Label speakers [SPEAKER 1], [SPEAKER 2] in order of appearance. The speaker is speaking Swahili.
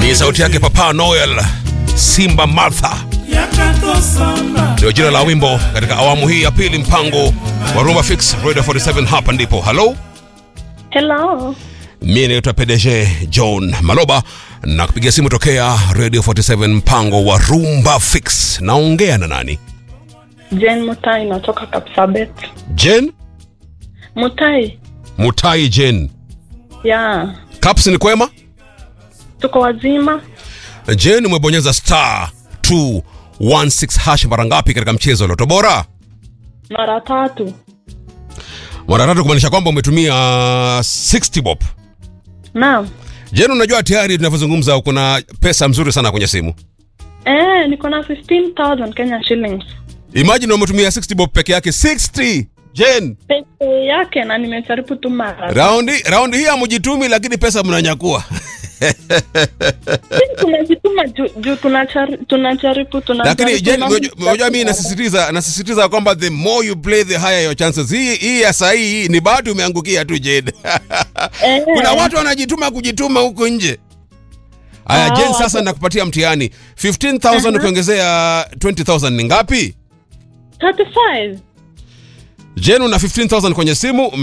[SPEAKER 1] Ni sauti yake Papa Noel Simba Martha ndio jina la wimbo katika awamu hii ya pili, mpango wa Rumba Fix Radio 47. Hapa ndipo halo,
[SPEAKER 2] Hello.
[SPEAKER 1] mimi naitwa PDG John Maloba na kupigia simu tokea Radio 47, mpango wa Rumba Fix. Naongea na nani?
[SPEAKER 2] Jane Mutai natoka Kapsabet.
[SPEAKER 1] Jen
[SPEAKER 2] Mutai.
[SPEAKER 1] Mutai. Jen
[SPEAKER 2] Ya.
[SPEAKER 1] Caps, ni kwema?
[SPEAKER 2] Tuko wazima.
[SPEAKER 1] Jen, umebonyeza star 216 hash mara ngapi katika mchezo wa Loto Bora?
[SPEAKER 2] Mara tatu.
[SPEAKER 1] Mara tatu, kumaanisha kwamba umetumia 60 bob.
[SPEAKER 2] Naam.
[SPEAKER 1] Jen, unajua tayari tunavyozungumza kuna pesa mzuri sana kwenye simu.
[SPEAKER 2] Eh, niko na 15,000 Kenya shillings.
[SPEAKER 1] Imagine umetumia 60 bob peke yake 60. Jen,
[SPEAKER 2] Peke yake na nimejaribu tu mara.
[SPEAKER 1] raundi raundi hii hamjitumi lakini pesa mnanyakua.
[SPEAKER 2] Sisi tunajituma juu juu tunachari- tunajaribu tunajaribu.
[SPEAKER 1] Lakini Jen,
[SPEAKER 2] na-
[SPEAKER 1] unajua- unajua mimi nasisitiza nasisitiza kwamba the more you play the higher your chances. Hii hii ya saa hii ni bahati umeangukia tu Jen.
[SPEAKER 2] Eh,
[SPEAKER 1] Kuna watu wanajituma kujituma huko nje. Aya,
[SPEAKER 2] Ah,
[SPEAKER 1] Jen, sasa
[SPEAKER 2] watu-
[SPEAKER 1] nakupatia mtihani 15000 ukiongezea 20000 ni ngapi?
[SPEAKER 2] 35.
[SPEAKER 1] Jen, una 15000 kwenye simu